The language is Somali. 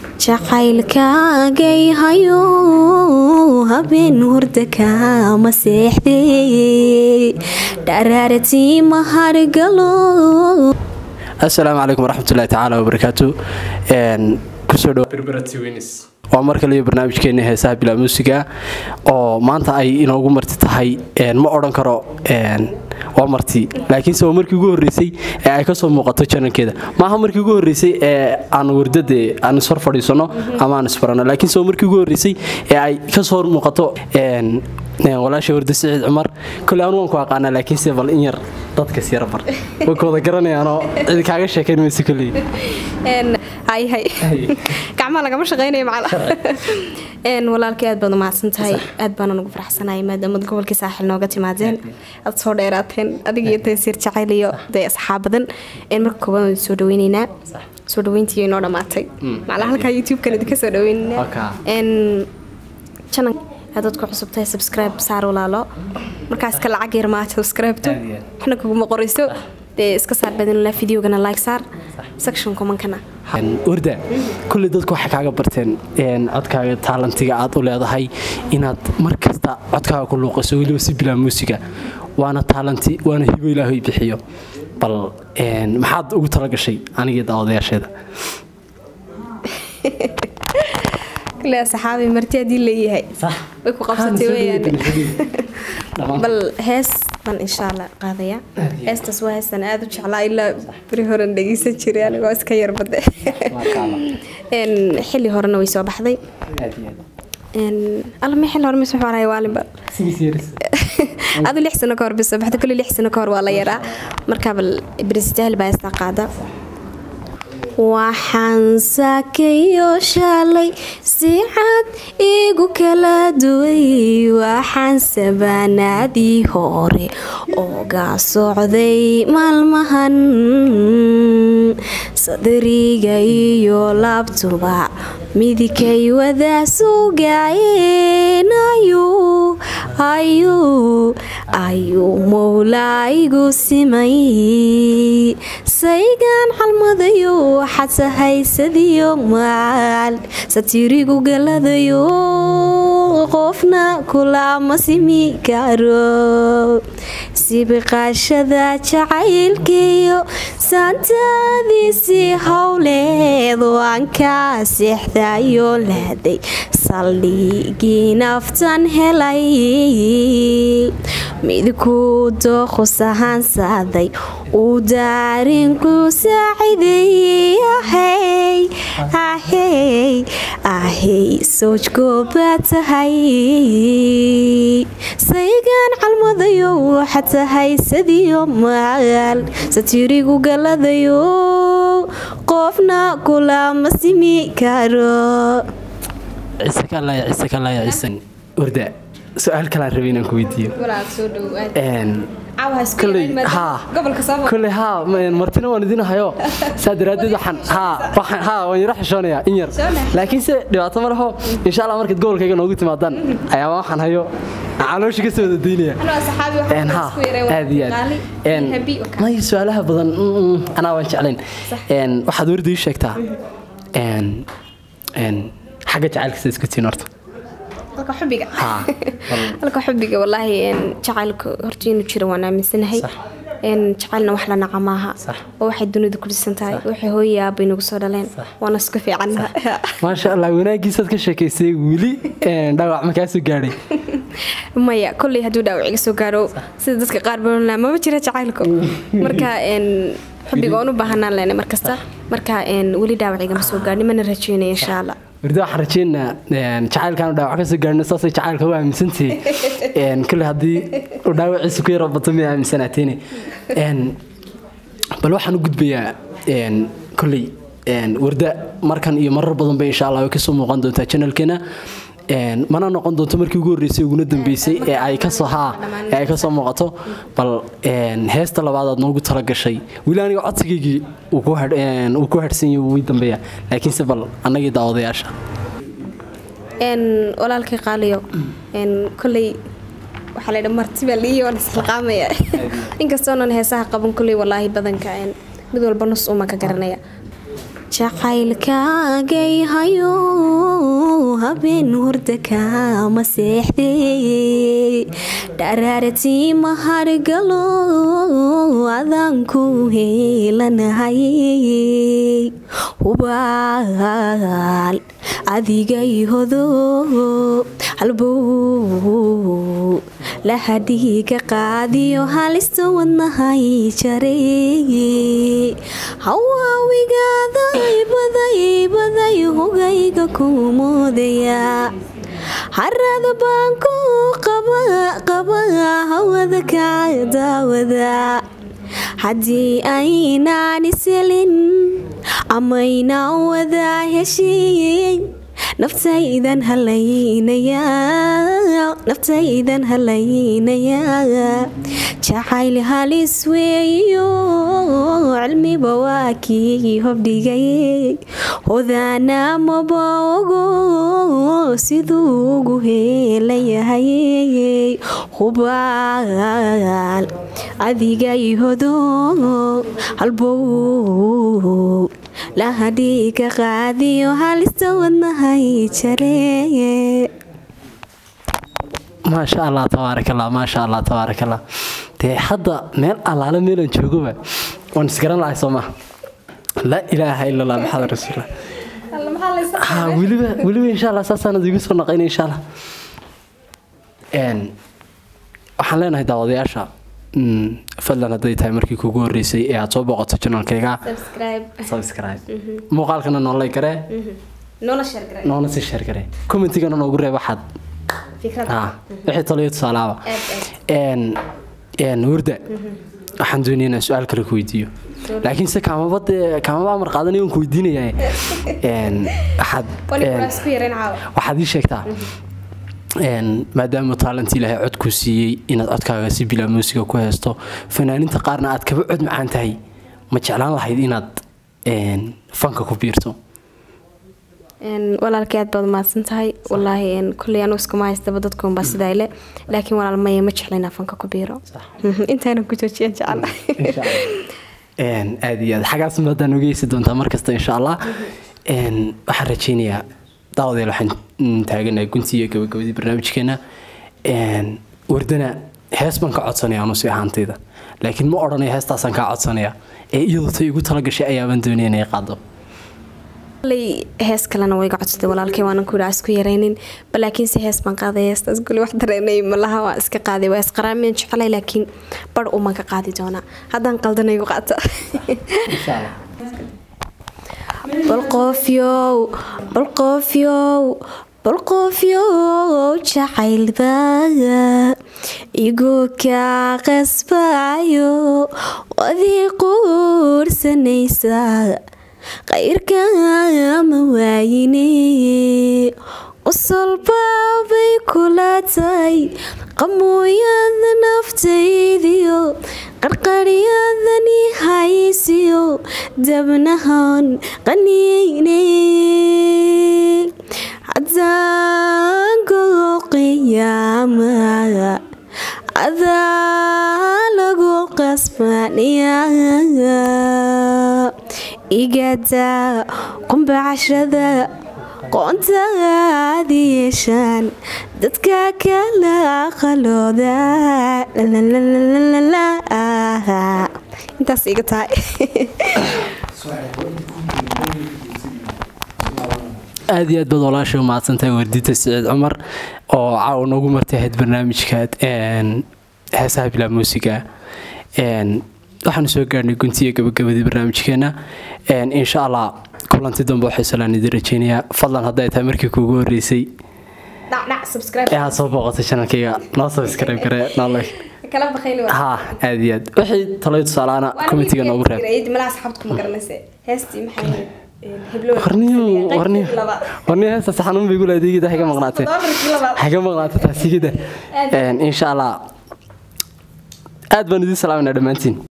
jacaylkaagay hayo habeen hurda kaama seexday dharaaratii mahargalo assalaamu calaykum waraxmatullahi tacaala wabarakaatu kusoo dhawa waa mar kale iyo barnaamijkeena heesaha bilaa muusiga oo maanta ay inoogu marti tahay ma odhan karo waa marti laakiinse waa markii ugu horreysay ee ay kasoo muuqato janalkeeda maaha markii ugu horreysay ee aan wardade aan ishor fadhiisano ama aan isbarano laakiinse waa markii ugu horreysay ee ay kasoo muuqato walaasha warda siciid cumar kole anu waan ku aqaanaa laakiinse bal in yar dadkas yara bar way ka wada garanayaanoo cid kaaga sheekayn mayse koley gacmaha lagama shaqeynaya macala walaalkii aad baad umahadsan tahay aad baana ugu faraxsanaya maadaamad gobolkii saaxil nooga timaadeen aad soo dheeraateen adigiyo taysiir jacayl iyo dee asxaab badan marka kooban waan soo dhaweyneynaa soo dhaweyntii inoo dhammaatay macala halkaa youtube-kan idinka soo dhaweyneynaa janan haddaad ku cusub tahay subscribe saar walaalo markaas ka lacag yar maa subscribe-to waxna kuguma qorayso dee iska saar badinla videogana like saar section komankana warda kulley dadku waxay kaaga barteen codkaaga taalantiga aad u leedahay inaad mar kasta codkaaga ku luuqayso weliba si bilaa muusiga waana taalanti waana hibo ilaahay bixiyo bal maxaad ugu talagashay anigii daawadayaasheeda kule saxaabi marti haddii leeyahay way ku qabsatay weyaan bal hees baan insha allah qaadaya heestaas waa heestan aada u jeclaa ilaa beri horen dhegeysan jiray anigoo iska yarbade xilli horena way soo baxday alma xilli hore mise waxaan waalinba adu lix sano ka hor bay soo baxday kulli lix sano ka hor waa la yaraa markaa bal berisitaal baa heestaa qaada waxaan saakayo shalay si cad igu kala duway waxaan sabaanaadii hore oga socday maalmahan sadariga iyo laabtuba midigay wada sugaayeen ayuu mowlaa igu simay saygaan xalmadayo waxaad sahaysadiyo maal satirigu galadayo qofna kulama simi karo sibiqaashada jacaylkiyo saantaadiisii howleed waan kaa seexdayo laaday saldhigii naftan helay midku dooqus ahaansaaday uu daarinku saaciday ahey soojgooba tahay saygaan calmadayo waxaad tahay sadiyo maal satirigu galadayo qofna kulama simi karo warda su-aal kalaan rabay inaan ku weydiiyo koley haa martina waan idin hayo saa daraadeed waxaan waan yaro xishoonayaa in yar laakiinse dhibaato ma laho insha allah markaad gobolkayga noogu timaadaan ayaa waxaan hayo calooshi ka soo wadadeynaya aad iyo aad may su-aalaha badan anaa waan jeclayn waxaad warda ii sheegtaa xagga jacaylka sida isku tiin horta halka xubiga walaahi jacaylka horta inuu jiro waan aaminsanahay jacaylna wax la naca maaha oo waxay dunida ku dhisan tahay waxay hooyay aabay nagu soo dhaleen waana isku fiican maasha allah wanaagiisaad ka sheekaysay weli dhaawac ma kaa soo gaadhay maya kolley hadduu dhaawac iga soo gaaro sida dadka qaar balonaa mama jira jacaylku marka xubiga waan u baahanaan lena markasta marka weli dhaawac igama soo gaadhin mana rajeynaya insha allah warda waxaan rajeynaa jacaylkaanu dhaawac ka soo gaarino saasay jacaylka u aaminsantihi kule haddii uu dhaawaciisa ku yaro bato miya aaminsanaateene bal waxaan u gudbayaa koley warda markan iyo marar badan bay insha allah way kasoo muuqan doontaa janalkeena mana noqon doonto markii ugu horreysay uguna dambeysay ee ay kasoo haa ee ay kasoo muuqato bal heesta labaadaad noogu talagashay weli aniga codsigaygii uu ku hadhsan yahay wii dambeeya laakiinse bal annagii daawadayaasha walaalkii qaaliyo koley waxaa laydha marti baa liiyo waan isxilqaamaya inkastoonan heesaha qaban koley walaahi badanka mid walba nus uma ka garanaya jacaylkaagay hayo habeen hurda kaama seexday dharaaratii mahargalo adaan ku heelanahay hubaal adigay hodo halbow lahadhiiga qaadiyo halista wadnahay jaray hawaawigaday baday baday hogayga ku moodaya harada baan ku qaba hawada ka daawada haddii aynaan iselin amaynaan wadaa heshiin naftaydan halaynayanaftaydan halaynayaa jacayl halis weeyo cilmiba waa kii hobdhigay hodaana maba ogo siduu ugu heelayahay hubaal adigay hodo halbow lahadhiiga qaadiyo halista wadnahay jaree maasha allah tabaarakallah maasha allah tabaarakallah dee hadda meel allaale meelan joogoba waan isgaran lahay soo maha laa ilaaha ila allah maxamed rasuullah ha weliba weliba insha allah saasaanad igu soo naqayna insha allah waxaan leenahay daawadayaasha fadlan hadday tahay markii kugu horeysay ee aad soo booqato janalkayga subscribe muuqaalkana noolay garee noona sii sheer garee commentigana noogu reeb waxaad wixii taliyo tusaalaaba warda waxaan doonaya inaan su-aal kale ku weydiiyo laakiin se kaamaba dee kaamaba amar qaadanaya waan ku weydiinayaa waxaad waxaad ii sheegtaa maadaama taalent ilaahay codku siiyey inaad codkaaga si bilaa muusiga ku heesto fanaaninta qaarna aad kaba cod macaan tahay ma jeclaan lahayd inaad fanka ku biirto walaalkii aad baad mahadsan tahay walaahi kuley anu iskuma haystaba dadkuunbaa sidaa ile laakiin walaal maya ma jecla inaa fanka ku biiro intaana ku joojiya jecel aad iyo aad xaggaas maadaan ogeysi doontaa markasta insha allah waxaan rajeynayaa daawadeel waxaan taaganahay guntii iyo gabagabadii barnaamijkeena wardana hees baan ka codsanaya anusi ahaantayda laakiin ma odhanaya heestaasaan kaa codsanaya ee iyadoo tay igu talagashay ayaabaan doonaya inay qaado hees kalena wayga codsatay walaalkay waanan ku isku yaraynin balaakiinse hees baan qaaday heestaas guli wax dareenay malaha waa iska qaaday waa isqaraamiyan jecelay laakiin bar uman ka qaadi doonaa haddaan qaldanaygu qaata balqoofyow balqoofyow balqoofyow jacaylbaaga igoo kaa qasbaayo wadii quursanaysa qayrkama waayine usolbaabay kula tahay qamooyada naftaydiyo qarqaryadani haysiyo dabnahan qaniyeyne cadaango qiyaama adaa lagu qasbaniya igada qumba cashrada qoontaad yeeshaan dadka kala qalooda intaas iga tahay aada iyo aad baad walaashay u mahadsantahay wardita siciid cumar oo caawa noogu martay ahayd barnaamijka heesaha bilaa muusiga waxaanu soo gaarhnay guntiya gabagabadii barnaamijkeena insha allah kulanti dambe waxay salaan idin rajeynayaa fadlan hadday tahay markii kuugu horeysay ee aad soo booqatay janalkayga noo subscribe garee noo ha aad iyo aad wixii talayo tusaalaana commentiga noogu reeb warniyo heestaas xanuun bay gula adeegida haga maqnaatee haga maqnaatee taasigida insha allah aad baan idin salaamayna dhammaantiin